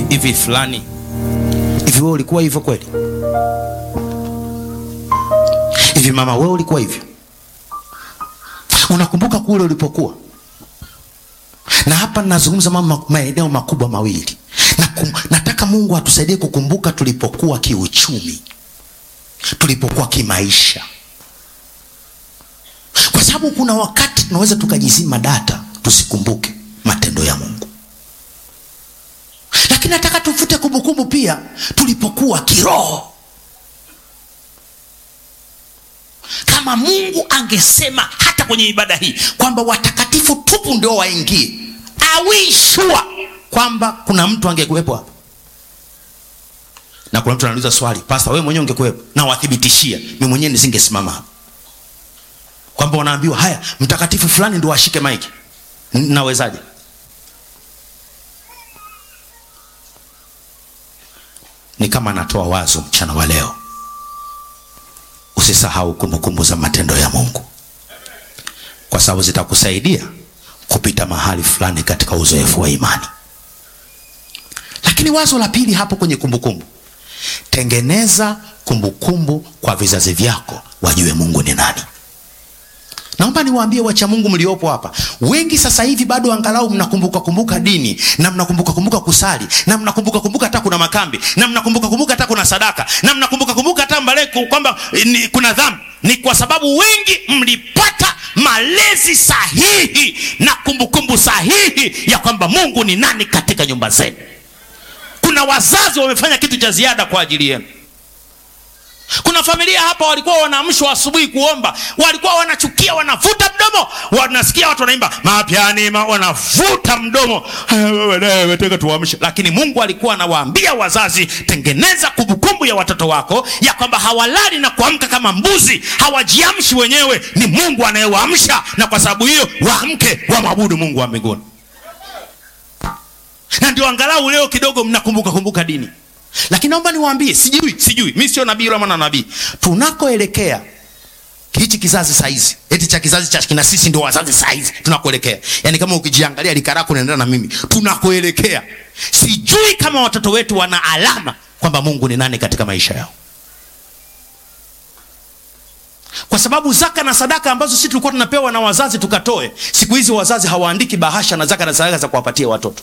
hivi fulani hivi, wewe ulikuwa hivyo kweli? Hivi mama, wewe ulikuwa hivyo? Unakumbuka kule ulipokuwa? Na hapa ninazungumza mama, maeneo makubwa mawili na kum, nataka Mungu atusaidie kukumbuka tulipokuwa kiuchumi, tulipokuwa kimaisha, kwa sababu kuna wakati tunaweza tukajizima data tusikumbuke matendo ya Mungu, lakini nataka tuvute kumbukumbu pia tulipokuwa kiroho. Kama Mungu angesema hata kwenye ibada hii kwamba watakatifu tupu ndio waingie, awishua kwamba kuna mtu angekuwepo hapa, na kuna mtu anauliza swali, pasta, wewe mwenyewe ungekuwepo? Na wathibitishia mimi mwenyewe nisingesimama hapa, kwamba wanaambiwa haya, mtakatifu fulani ndio ashike maiki. Nawezaje? Ni kama anatoa wazo mchana wa leo, usisahau kumbukumbu za matendo ya Mungu, kwa sababu zitakusaidia kupita mahali fulani katika uzoefu wa imani. Lakini wazo la pili hapo kwenye kumbukumbu, tengeneza kumbukumbu kwa vizazi vyako, wajue Mungu ni nani. Naomba niwaambie wacha Mungu mliopo hapa, wengi sasa hivi bado angalau mnakumbuka kumbuka dini na mnakumbuka kumbuka kusali na mnakumbuka kumbuka hata kuna makambi na mnakumbuka kumbuka hata kuna sadaka na mnakumbuka kumbuka hata mbale kwamba ni, kuna dhambi. Ni kwa sababu wengi mlipata malezi sahihi na kumbukumbu sahihi ya kwamba Mungu ni nani katika nyumba zenu. Kuna wazazi wamefanya kitu cha ziada kwa ajili yenu. Kuna familia hapa walikuwa wanaamshwa asubuhi kuomba, walikuwa wanachukia, wanavuta mdomo, wanasikia watu wanaimba mapyani ma, wanavuta mdomo, wataka tuamshe. Lakini Mungu alikuwa anawaambia wazazi, tengeneza kumbukumbu ya watoto wako ya kwamba hawalali na kuamka kama mbuzi, hawajiamshi wenyewe, ni Mungu anayewaamsha, na kwa sababu hiyo waamke, wamwabudu Mungu wa mbinguni. Na ndio angalau leo kidogo mnakumbuka kumbuka dini lakini naomba niwaambie, sijui sijui, mi sio nabii wala mwana nabii. Tunakoelekea hichi kizazi saizi, eti cha kizazi cha kina sisi ndio wazazi saizi, tunakoelekea yani, kama ukijiangalia likarako unaendana na mimi, tunakoelekea sijui kama watoto wetu wana alama kwamba Mungu ni nani katika maisha yao, kwa sababu zaka na sadaka ambazo sisi tulikuwa tunapewa na wazazi tukatoe, siku hizi wazazi hawaandiki bahasha na zaka na sadaka za kuwapatia watoto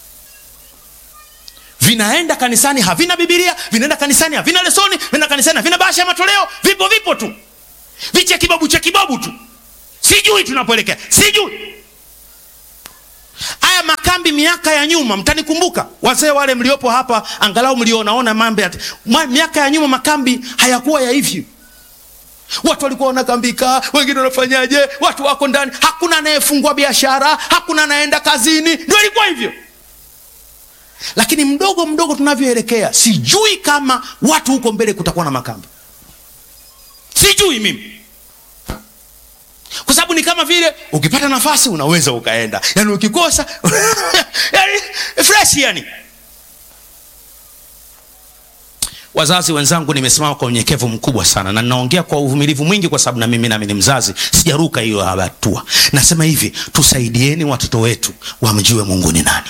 vinaenda kanisani havina Biblia, vinaenda kanisani havina lesoni, vinaenda kanisani havina bahasha ya matoleo, vipo vipo tu vicha kibabu cha kibabu tu. Sijui tunapoelekea, sijui. Haya makambi miaka ya nyuma, mtanikumbuka wazee wale mliopo hapa, angalau mlionaona mambo ya miaka ya nyuma, makambi hayakuwa ya hivyo. Watu walikuwa wanakambika, wengine wanafanyaje, watu wako ndani, hakuna anayefungua biashara, hakuna anaenda kazini, ndio ilikuwa hivyo lakini mdogo mdogo tunavyoelekea, sijui kama watu huko mbele kutakuwa na makambi, sijui mimi, kwa sababu ni kama vile ukipata nafasi unaweza ukaenda, yani ukikosa yani fresh yani. Wazazi wenzangu, nimesimama kwa unyenyekevu mkubwa sana na ninaongea kwa uvumilivu mwingi, kwa sababu na mimi nami ni mzazi, sijaruka hiyo hatua. Nasema hivi, tusaidieni watoto wetu wamjue Mungu ni nani.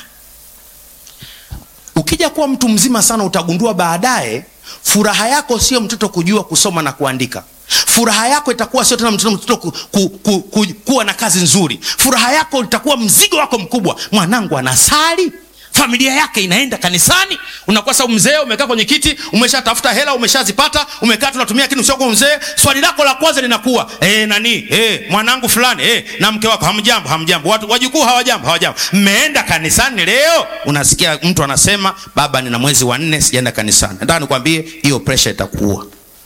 Ukija kuwa mtu mzima sana, utagundua baadaye furaha yako sio mtoto kujua kusoma na kuandika. Furaha yako itakuwa sio tena mtoto, mtoto ku, ku, ku, ku, kuwa na kazi nzuri. Furaha yako itakuwa mzigo wako mkubwa, mwanangu anasali, familia yake inaenda kanisani. Unakuwa sababu mzee umekaa kwenye kiti, umeshatafuta hela, umeshazipata, umekaa tunatumia kitu sio kwa mzee. Swali lako la kwanza linakuwa eh, nani eh, mwanangu fulani eh, na mke wako hamjambo, hamjambo, watu wajukuu hawajambo, hawajambo, mmeenda kanisani leo? Unasikia mtu anasema baba, nina mwezi wa nne sijaenda kanisani. Nataka nikwambie hiyo pressure itakuua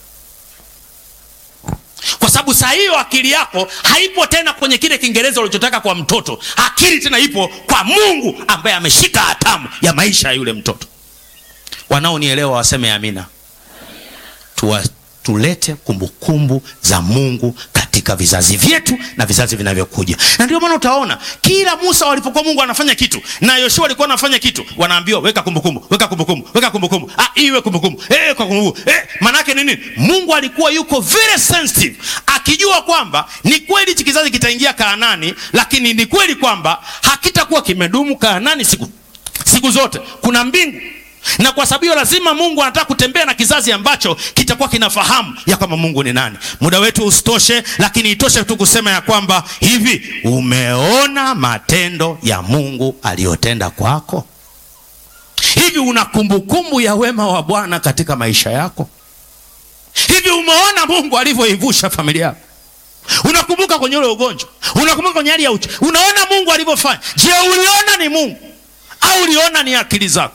kwa sababu saa hiyo akili yako haipo tena kwenye kile Kiingereza ulichotaka kwa mtoto. Akili tena ipo kwa Mungu ambaye ameshika hatamu ya maisha ya yule mtoto. Wanaonielewa waseme amina. Tuwa, tulete kumbukumbu kumbu za Mungu katika vizazi vyetu na vizazi vinavyokuja. Na ndio maana utaona kila Musa walipokuwa Mungu anafanya kitu na Yoshua alikuwa anafanya kitu, wanaambiwa weka kumbukumbu, weka kumbukumbu, weka kumbukumbu, ah, iwe kumbukumbu, eh, kwa kumbukumbu, eh. Manake nini? Mungu alikuwa yuko very sensitive, akijua kwamba ni kweli hichi kizazi kitaingia Kaanani, lakini ni kweli kwamba hakitakuwa kimedumu Kaanani siku siku zote kuna mbingu na kwa sababu hiyo lazima mungu anataka kutembea na kizazi ambacho kitakuwa kinafahamu ya kwamba mungu ni nani muda wetu usitoshe lakini itoshe tu kusema ya kwamba hivi umeona matendo ya mungu aliyotenda kwako hivi una kumbukumbu ya wema wa bwana katika maisha yako hivi umeona mungu alivyoivusha familia yako unakumbuka kwenye ule ugonjwa unakumbuka kwenye hali ya uchi unaona mungu alivyofanya je uliona ni mungu au uliona ni akili zako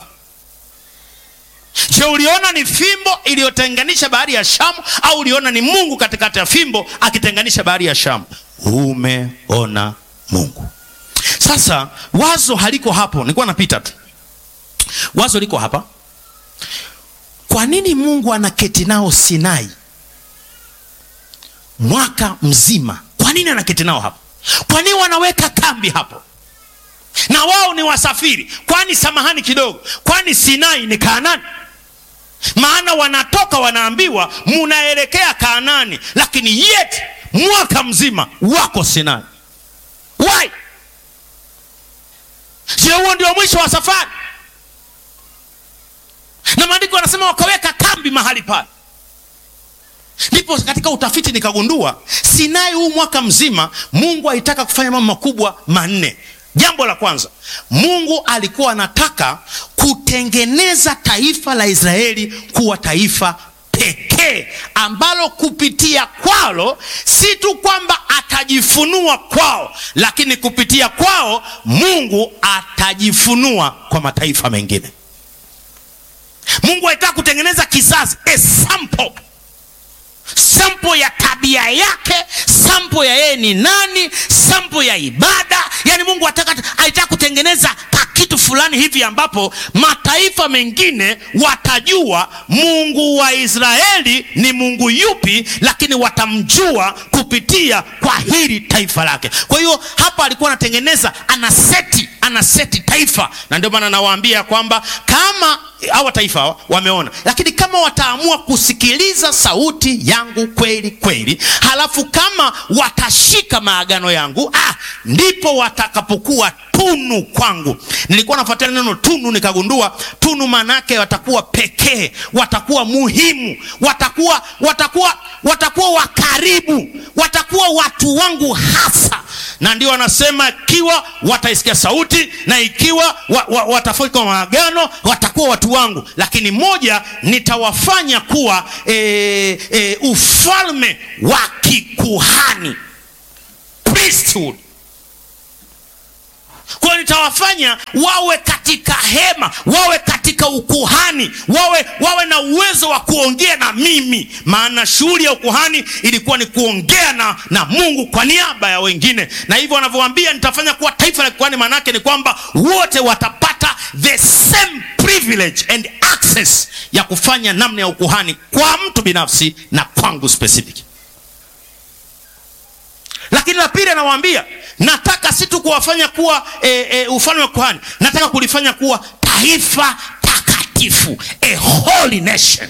je uliona ni fimbo iliyotenganisha bahari ya shamu au uliona ni mungu katikati ya fimbo akitenganisha bahari ya shamu umeona mungu sasa wazo haliko hapo nilikuwa napita tu wazo liko hapa kwa nini mungu anaketi nao sinai mwaka mzima kwa nini anaketi nao hapo kwa nini wanaweka kambi hapo na wao ni wasafiri kwani samahani kidogo kwani sinai ni kaanani maana wanatoka wanaambiwa munaelekea kaanani lakini yet mwaka mzima wako sinai why je huo ndio mwisho wa safari na maandiko yanasema wakaweka kambi mahali pale ndipo katika utafiti nikagundua sinai huu mwaka mzima mungu alitaka kufanya mambo makubwa manne jambo la kwanza mungu alikuwa anataka kutengeneza taifa la israeli kuwa taifa pekee ambalo kupitia kwalo si tu kwamba atajifunua kwao lakini kupitia kwao mungu atajifunua kwa mataifa mengine mungu alitaka kutengeneza kizazi a sample sampo ya tabia yake sampo ya yeye ni nani sampo ya ibada yaani mungu alitaka kutengeneza kakitu fulani hivi ambapo mataifa mengine watajua mungu wa israeli ni mungu yupi lakini watamjua kupitia kwa hili taifa lake kwa hiyo hapa alikuwa anatengeneza anaseti anaseti taifa na ndio maana nawaambia kwamba kama hawa taifa hawa wameona lakini kama wataamua kusikiliza sauti yangu kweli kweli halafu kama watashika maagano yangu ah, ndipo watakapokuwa tunu kwangu nilikuwa nafuatilia neno tunu nikagundua tunu maanaake watakuwa pekee watakuwa muhimu watakuwa watakuwa watakuwa wakaribu watakuwa watu wangu hasa na ndio wanasema ikiwa wataisikia sauti na ikiwa wa, wa, watafika maagano watakuwa watu wangu lakini moja nitawafanya kuwa e, e, ufalme wa kikuhani priesthood kwayo nitawafanya wawe katika hema wawe katika ukuhani wawe wawe na uwezo wa kuongea na mimi maana shughuli ya ukuhani ilikuwa ni kuongea na, na mungu kwa niaba ya wengine na hivyo wanavyoambia nitafanya kuwa taifa la kikuhani maanaake ni kwamba wote watapata the same privilege and access ya kufanya namna ya ukuhani kwa mtu binafsi na kwangu specific lakini la pili anawaambia nataka si tu kuwafanya kuwa e, e, ufalme wa kuhani nataka kulifanya kuwa taifa takatifu a holy nation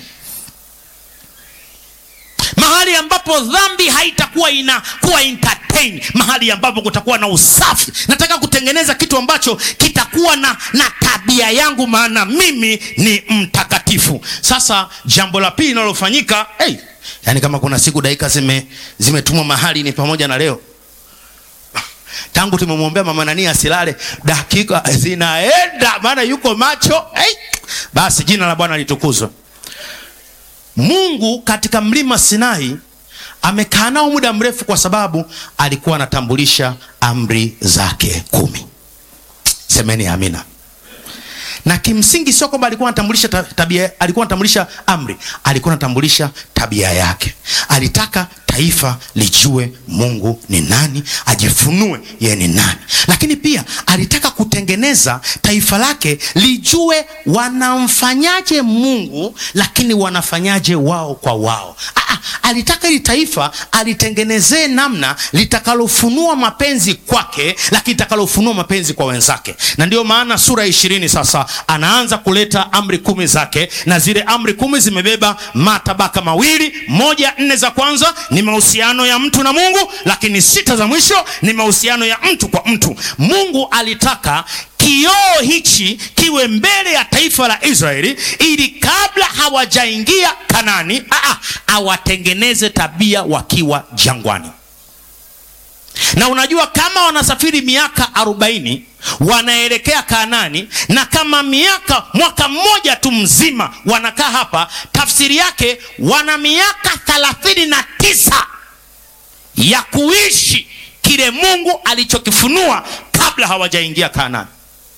mahali ambapo dhambi haitakuwa inakuwa entertain mahali ambapo kutakuwa na usafi nataka kutengeneza kitu ambacho kitakuwa na, na tabia yangu maana mimi ni mtakatifu sasa jambo la pili linalofanyika hey, yaani kama kuna siku dakika zime zimetumwa mahali ni pamoja na leo tangu tumemwombea mama nani asilale dakika zinaenda maana yuko macho hey! basi jina la bwana litukuzwe mungu katika mlima sinai amekaa nao muda mrefu kwa sababu alikuwa anatambulisha amri zake kumi semeni amina na kimsingi sio kwamba alikuwa anatambulisha tabia alikuwa anatambulisha amri alikuwa anatambulisha tabia yake alitaka taifa lijue mungu ni nani ajifunue yeye ni nani lakini pia alitaka kutengeneza taifa lake lijue wanamfanyaje mungu lakini wanafanyaje wao kwa wao Aa, alitaka hili taifa alitengenezee namna litakalofunua mapenzi kwake lakini litakalofunua mapenzi kwa wenzake na ndio maana sura ya ishirini sasa anaanza kuleta amri kumi zake na zile amri kumi zimebeba matabaka mawili moja nne za kwanza ni mahusiano ya mtu na mungu lakini sita za mwisho ni mahusiano ya mtu kwa mtu mungu alitaka kioo hichi kiwe mbele ya taifa la Israeli ili kabla hawajaingia Kanani aa, awatengeneze tabia wakiwa jangwani. Na unajua kama wanasafiri miaka arobaini wanaelekea Kanani, na kama miaka mwaka mmoja tu mzima wanakaa hapa, tafsiri yake wana miaka thelathini na tisa ya kuishi kile Mungu alichokifunua kabla hawajaingia Kanani.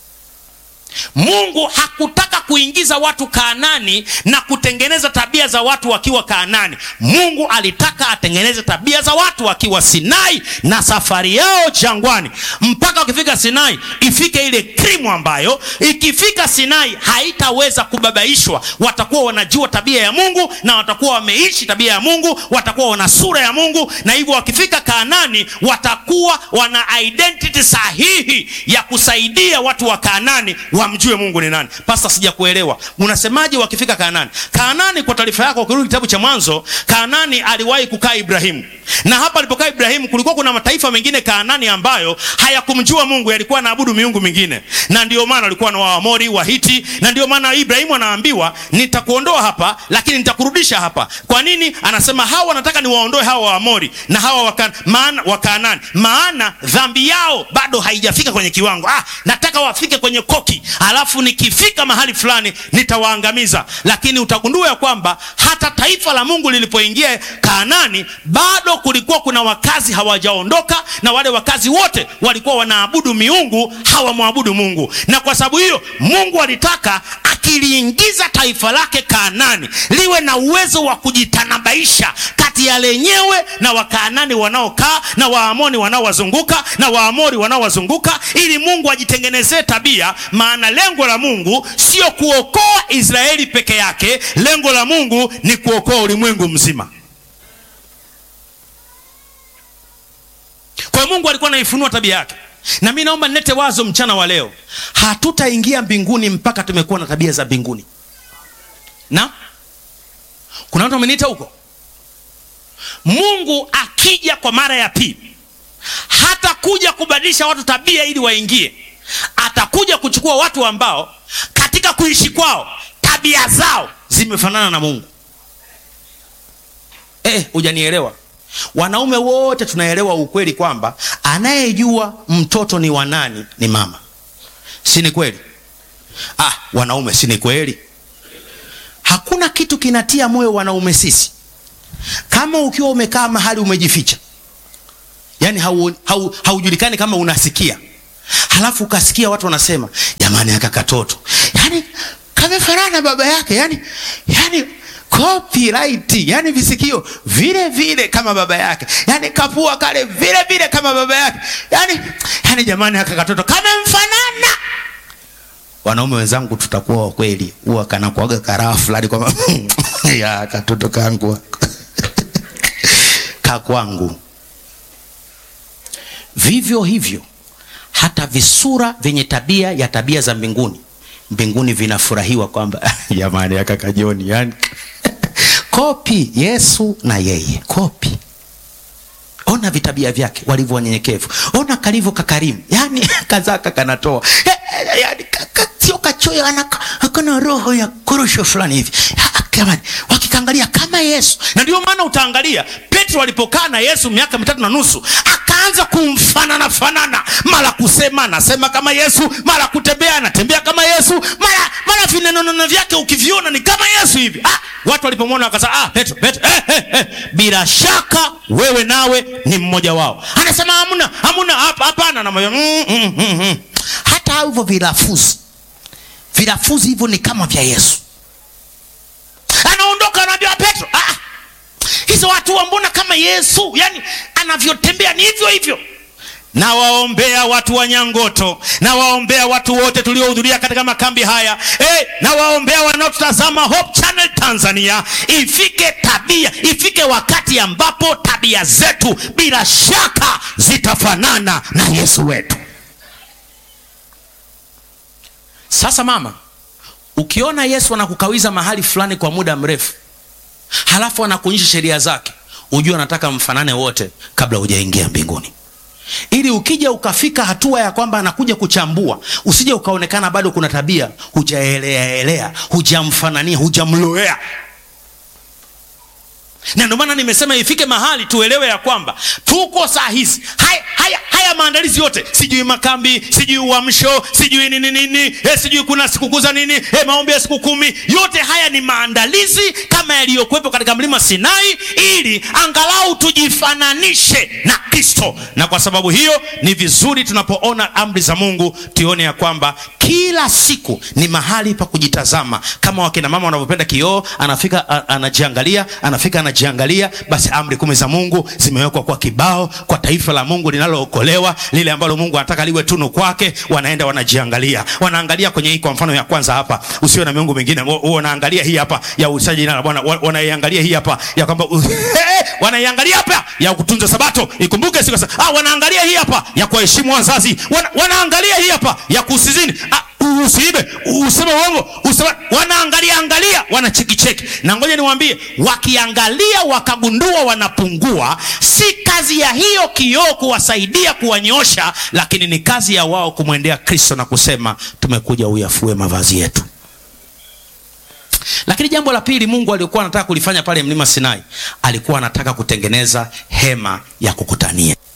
Mungu hakutaka kuingiza watu Kaanani na kutengeneza tabia za watu wakiwa Kaanani. Mungu alitaka atengeneze tabia za watu wakiwa Sinai na safari yao jangwani, mpaka wakifika Sinai ifike ile krimu ambayo ikifika Sinai haitaweza kubabaishwa. Watakuwa wanajua tabia ya Mungu na watakuwa wameishi tabia ya Mungu, watakuwa wana sura ya Mungu, na hivyo wakifika Kaanani watakuwa wana identity sahihi ya kusaidia watu wa Kaanani wamjue Mungu ni nani. Pasta, sijakuelewa unasemaje? Wakifika Kaanani, Kaanani kwa taarifa yako, ukirudi kitabu cha Mwanzo, Kaanani aliwahi kukaa Ibrahimu, na hapa alipokaa Ibrahimu kulikuwa kuna mataifa mengine Kaanani ambayo hayakumjua Mungu, yalikuwa naabudu miungu mingine, na ndio maana walikuwa na Waamori, Wahiti, na ndio maana Ibrahimu anaambiwa nitakuondoa hapa, lakini nitakurudisha hapa. Kwa nini? Anasema hawa wanataka niwaondoe hawa Waamori na hawa waka, maana, Wakaanani, maana dhambi yao bado haijafika kwenye kiwango. Ah, nataka wafike kwenye koki alafu nikifika mahali fulani nitawaangamiza. Lakini utagundua ya kwamba hata taifa la Mungu lilipoingia Kaanani bado kulikuwa kuna wakazi hawajaondoka, na wale wakazi wote walikuwa wanaabudu miungu, hawamwabudu Mungu. Na kwa sababu hiyo Mungu alitaka akiliingiza taifa lake Kaanani liwe na uwezo wa kujitanabaisha kati ya lenyewe na Wakaanani wanaokaa na Waamoni wanaowazunguka na Waamori wanaowazunguka, ili Mungu ajitengenezee tabia maana lengo la Mungu sio kuokoa Israeli peke yake. Lengo la Mungu ni kuokoa ulimwengu mzima. Kwa hiyo Mungu alikuwa anaifunua tabia yake, na mimi naomba nilete wazo mchana wa leo, hatutaingia mbinguni mpaka tumekuwa na tabia za mbinguni. Na kuna watu wameniita huko, Mungu akija kwa mara ya pili hata kuja kubadilisha watu tabia ili waingie atakuja kuchukua watu ambao katika kuishi kwao tabia zao zimefanana na Mungu. Eh, hujanielewa? Wanaume wote tunaelewa ukweli kwamba anayejua mtoto ni wanani ni mama, si ni kweli? Ah, wanaume, si ni kweli? Hakuna kitu kinatia moyo wanaume sisi kama ukiwa umekaa mahali umejificha, yaani haujulikani hau, hau kama unasikia halafu ukasikia watu wanasema jamani, aka katoto yani kamefanana baba yake, yani yani copyright, yani visikio vile vile kama baba yake, yani kapua kale vile vile kama baba yake, yani yani jamani, aka katoto kamemfanana. Wanaume wenzangu, tutakuwa wa kweli, huwa kanakuaga karaha fulani kwamba ya katoto kangu kakwangu. Vivyo hivyo hata visura vyenye tabia ya tabia za mbinguni mbinguni vinafurahiwa kwamba jamani, aka kajoni yani kopi Yesu na yeye kopi. Ona vitabia vyake walivyo wanyenyekevu, ona kalivyo kakarimu, yani kazaka kanatoa yani, sio kachoyo, akana roho ya korosho fulani hivi jamani, wakikangalia kama Yesu. Na ndio maana utaangalia Petro alipokaa na Yesu miaka mitatu na nusu akaanza kumfanana fanana, mara kusema anasema kama Yesu, mara kutembea anatembea kama Yesu, mara mara vinenono vyake ukiviona ni kama Yesu hivi. Ah, watu walipomwona wakasema, ah, Petro, Petro, eh, eh, eh, bila shaka wewe nawe ni mmoja wao. Anasema hamna, hamna, hapa hapana, na moyo mm, mm, mm, mm. Hata hivyo vilafuzi vilafuzi hivyo ni kama vya Yesu anaondoka anaambia Petro, ah, hizo watu mbona kama Yesu, yani anavyotembea ni hivyo hivyo. Nawaombea watu wa Nyangoto, nawaombea watu wote tuliohudhuria katika makambi haya hey, nawaombea wanaotutazama Hope Channel Tanzania, ifike tabia, ifike wakati ambapo tabia zetu bila shaka zitafanana na Yesu wetu. Sasa mama Ukiona Yesu anakukawiza mahali fulani kwa muda mrefu, halafu anakuonyesha sheria zake, ujue anataka mfanane wote kabla hujaingia mbinguni. ili ukija ukafika hatua ya kwamba anakuja kuchambua, usije ukaonekana bado kuna tabia hujaeleaelea, hujamfanania, hujamloea na ndio maana nimesema ifike mahali tuelewe ya kwamba tuko saa hizi haya, haya, haya maandalizi yote, sijui makambi, sijui uamsho, sijui nini nini, eh, sijui kuna sikukuu za nini, eh, maombi ya siku kumi, yote haya ni maandalizi kama yaliyokuwepo katika mlima Sinai, ili angalau tujifananishe na Kristo. Na kwa sababu hiyo ni vizuri tunapoona amri za Mungu tuone ya kwamba kila siku ni mahali pa kujitazama, kama wakina mama wanavyopenda kioo, anafika a, anajiangalia, anafika anajiangalia. Basi amri kumi za Mungu zimewekwa kwa kibao kwa taifa la Mungu linalookolewa, lile ambalo Mungu anataka liwe tunu kwake. Wanaenda wanajiangalia, wanaangalia kwenye hii, kwa mfano ya kwanza hapa, usiwe na miungu mingine. Wanaangalia hii hapa ya usaji jina la Bwana, wanaiangalia hii hapa ya kwamba wanaiangalia hapa ya kutunza Sabato, ikumbuke siku sasa. Ah, wanaangalia hii hapa ya kuheshimu wazazi, wana, wanaangalia hii hapa ya kusizini ah, usiibe, useme uongo, useme. Wanaangalia angalia, wanachekicheki. Na ngoja niwaambie, wakiangalia wakagundua wanapungua, si kazi ya hiyo kioo kuwasaidia kuwanyosha, lakini ni kazi ya wao kumwendea Kristo na kusema tumekuja uyafue mavazi yetu. Lakini jambo la pili Mungu alikuwa anataka kulifanya pale mlima Sinai, alikuwa anataka kutengeneza hema ya kukutania.